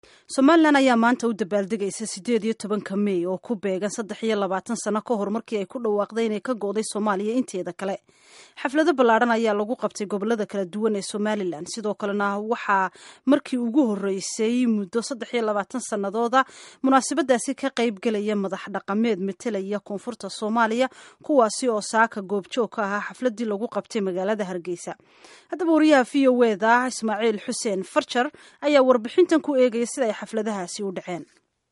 somalilan ayaa maanta u dabaaldegaysa sideed iyo tobanka mey oo ku beegan saddex iyo labaatan sano ka hor markii ay ku dhawaaqday inay ka go'day soomaaliya inteeda kale xaflado ballaadhan ayaa lagu qabtay gobolada kala duwan ee somalilan sidoo kalena waxaa markii ugu horeysay muddo saddex iyo labaatan sannadooda munaasabadaasi ka qayb gelaya madax dhaqameed metelaya koonfurta soomaaliya kuwaasi oo saaka goobjoog ka ahaa xafladii lagu qabtay magaalada hargeysa haddaba wariyaha v o eda ismaaciil xuseen farjar ayaa warbixintan ku eegaya sida ay xafladahaasi u dhaceen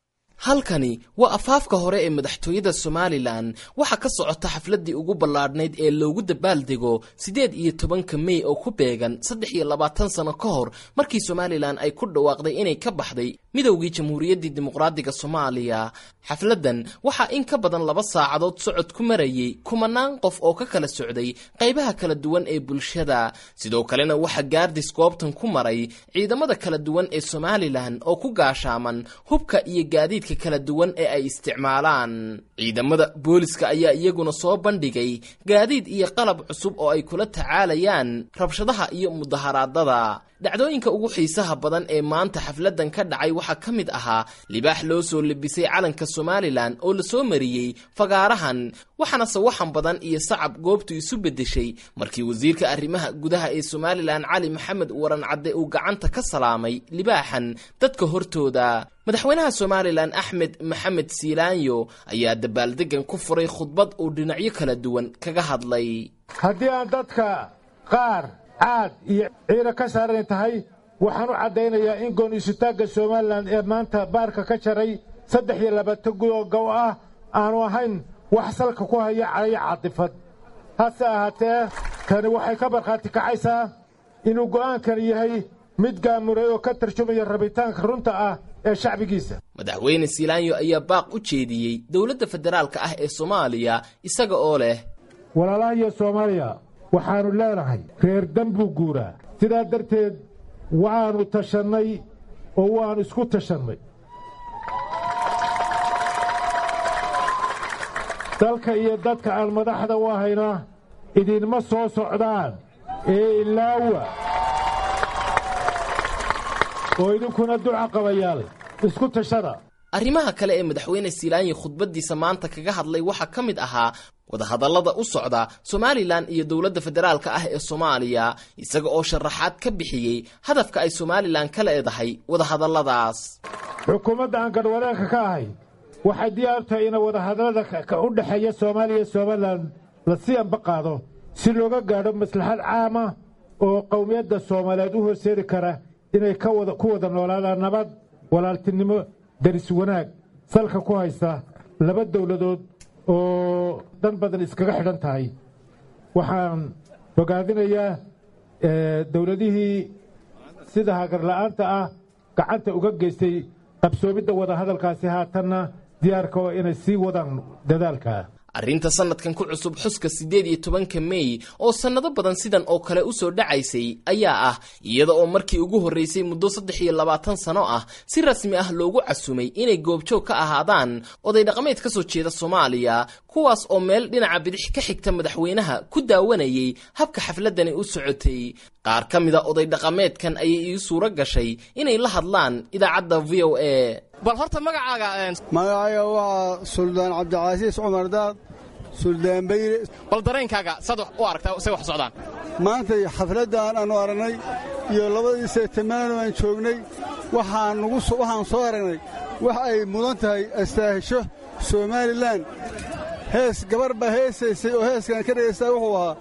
halkani waa afaafka hore ee madaxtooyada somalilan waxaa ka socota xafladii ugu ballaadhnayd ee loogu dabaaldego siddeed iyo tobanka mey oo ku beegan saddex iyo labaatan sano ka hor markii somalilan ay ku dhawaaqday inay ka baxday midowgii jamhuuriyaddii dimuqraadiga soomaaliya xafladdan waxaa in ka badan laba saacadood socod ku marayay kumanaan qof oo ka kala socday qaybaha kala duwan ee bulshada sidoo kalena waxaa gaardis goobtan ku maray ciidamada kala duwan ee somalilan oo ku gaashaaman hubka iyo gaadiidka kala duwan ee ay isticmaalaan ciidamada booliska ayaa iyaguna soo bandhigay gaadiid iyo qalab cusub oo ay kula tacaalayaan rabshadaha iyo mudaharaadada dhacdooyinka ugu xiisaha badan ee maanta xafladdan ka dhacay waxaa ka mid ahaa libaax loo soo lebisay calanka somalilan oo lasoo mariyey fagaarahan waxaana sawaxan badan iyo sacab goobtu isu beddeshay markii wasiirka arrimaha gudaha ee somalilan cali maxamed waran cadde uu gacanta ka salaamay libaaxan dadka hortooda madaxweynaha somalilan axmed maxamed siilaanyo ayaa dabaaldegan ku furay khudbad uu dhinacyo kala duwan kaga hadlay haddii aan dadka qaar caad iyo ciiro ka saaran tahay waxaan u caddaynayaa in goon-isutaagga somalilan ee maanta baarka ka jaray saddex iyo labaatan gudoo gow ah aanu ahayn wax salka ku haya calayo caadifad hase ahaatee tani waxay ka markhaati kacaysaa inuu go'aankani yahay mid gaamuray oo ka tarjumaya rabitaanka runta ah ee shacbigiisa madaxweyne siilaanyo ayaa baaq u jeediyey dowladda federaalka ah ee soomaaliya isaga oo leh walaalahayo soomaaliya waxaannu leenahay reer dan buu guuraa sidaa darteed waannu tashannay oo waannu isku tashannay dalka iyo dadka aan madaxda u ahayna idinma soo socdaan ee ilaawa oo idinkuna duca qabayaal isku tashada arrimaha kale ee madaxweyne siilaanyi khudbaddiisa maanta kaga hadlay waxaa ka mid ahaa wadahadallada u socda somalilan iyo dowladda federaalka ah ee soomaaliya isaga oo sharaxaad ka bixiyey hadafka ay somalilan ka leedahay wadahadalladaas xukuumadda aan garhwadeenka ka ahay waxay diyaar tahay ina wadahadallada u dhexeeya soomaaliya iyo somalilan la sii amba qaado si looga gaadho maslaxad caama oo qowmiyadda soomaaliyeed u horseedi kara inay ku wada noolaadaan nabad walaaltinimo daris wanaag salka ku haysta laba dowladood oo dan badan iskaga xidhan tahay waxaan bogaadinayaa dowladihii sida hagarla'aanta ah gacanta uga geystay qabsoomidda wadahadalkaasi haatanna diyaarka oo inay sii wadaan dadaalka arrinta sanadkan ku cusub xuska siddeed iyo tobanka mey oo sannado badan sidan oo kale u soo dhacaysay ayaa ah iyada oo markii ugu horraysay muddo saddex iyo labaatan sano ah si rasmi ah loogu casumay inay goobjoog ka ahaadaan oday dhaqameed ka soo jeeda soomaaliya kuwaas oo meel dhinaca bidix ka xigta madaxweynaha ku daawanayay habka xafladdani u socotay qaar ka mida oday dhaqameedkan ayay ii suuro gashay inay la hadlaan idaacadda v o a bal horta magacaaga magacayga waa suldaan cabdicasiis cumar daad suldaan bayre bal dareenkaaga saad u aragtaa say wax socdaan maantay xafladdan aannu aragnay iyo labadii seetamaano aan joognay waxaan soo aragnay wax ay mudan tahay astaahisho somalilan hees gabar baa heesaysay oo heeskan ka dhagaystaa wuxuu ahaa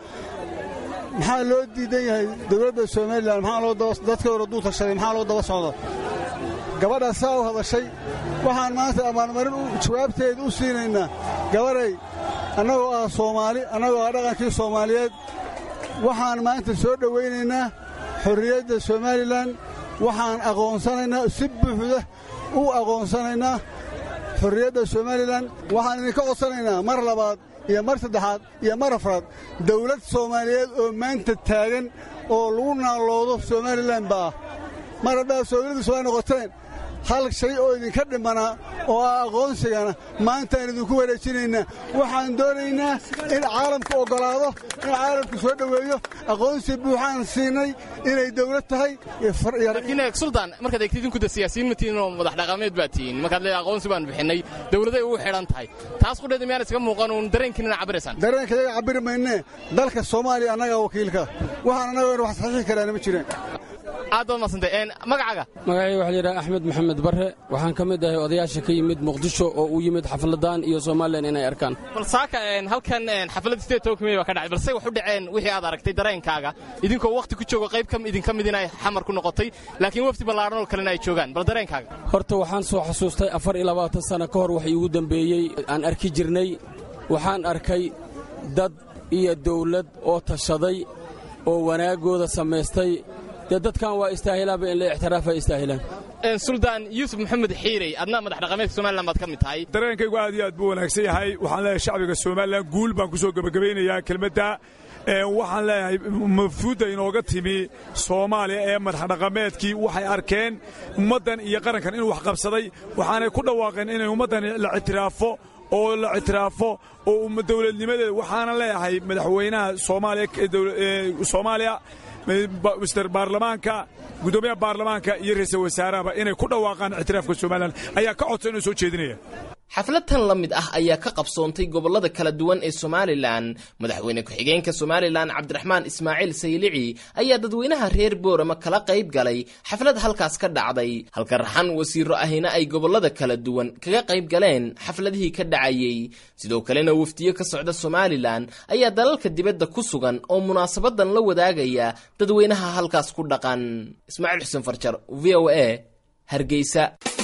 maxaa loo diidan yahay dowladda somalilan dadkooda duu tashaday maxaa loo daba socda gabadhaa saa u hadashay waxaan maanta abaalmarin jawaabteeda u siinaynaa gabaday annagoo ah soomaali annagoo ah dhaqankii soomaaliyeed waxaan maanta soo dhowaynaynaa xorriyadda somalilan waxaan aqoonsanaynaa si buuxda u aqoonsanaynaa xorriyadda somalilan waxaan idinka codsanaynaa mar labaad iyo mar saddexaad iyo mar afraad dawlad soomaaliyeed oo maanta taagan oo lagu naalloodo somalilan ba ah mar haddaad soomaalida soo noqoteen hal shay oo idinka dhimanaa oo ah aqoonsigana maantaan idinku wareejinaynaa waxaan doonaynaa in caalamku oggolaado in caalamku soo dhoweeyo aqoonsi buuxaan siinay inay dawlad tahay laakiin suldaan markaad eegtid idinku de siyaasiyiin ma tihiin oo madax dhaqameed baa tihiin markaad leedahay aqoonsi baan bixinay dawladay ugu xidhan tahay taas qudheeda miyaan iskaga muuqan uun dareenkiinana cabiraysaan dareenka iyaga cabiri maynee dalka soomaaliya annagaa wakiilka waxaan annaga wax saxiixi karaana ma jireen aad baad madsantay magacaaga magacayga waxaa layidhaha axmed maxamed barre waxaan ka mid ahay odayaasha ka yimid muqdisho oo u yimid xafladaan iyo somalilan inay arkaan bal saaka halkan xafladda sideed tobanka mey baa ka dhacay balse wax u dhaceen wixii aad aragtay dareenkaaga idinkoo wakhti ku jooga qayb idinka mid inay xamar ku noqotay laakiin wafdi ballaaran oo kalena ay joogaan bal dareenkaaga horta waxaan soo xasuustay afar iyo labaatan sanno ka hor wax iigu dembeeyey aan arki jirnay waxaan arkay dad iyo dawlad oo tashaday oo wanaaggooda samaystay dee dadkan waa istaahilaanba in la ixtiraafa istaahilaan suldaan yuusuf maxamed xiirey adna madax dhaqameedka somalilan baad ka mid tahay dareenkaygu aad iyo aad buu wanaagsan yahay waxaan leeyahay shacbiga somalilan guul baan ku soo gebagabaynayaa kelmadda waxaan leeyahay mafhuudda inooga timi soomaaliya ee madaxdhaqameedkii waxay arkeen ummaddan iyo qarankan inuu wax qabsaday waxaanay ku dhawaaqeen inay ummaddan la ictiraafo oo la ictiraafo oo dawladnimadeeda waxaana leeyahay madaxweynaha soomaaliya mister baarlamaanka guddoomiyaha baarlamaanka iyo ra'iisul wasaarahaba inay ku dhawaaqaan ictiraafka somalilan ayaa ka codsan inuu soo jeedinaya xaflad tan la mid ah ayaa ka qabsoontay gobollada kala duwan ee somalilan madaxweyne ku-xigeenka somalilan cabdiraxmaan ismaaciil saylici ayaa dadweynaha reer boorama kala qayb galay xaflad halkaas ka dhacday halka raxan wasiiro ahina ay gobollada kala duwan kaga qayb galeen xafladihii ka dhacayey sidoo kalena wafdiyo ka socda somalilan ayaa dalalka dibadda ku sugan oo munaasabadan la wadaagaya dadweynaha halkaas ku dhaqan ismaaciil xuseen farjar v o a hargeysa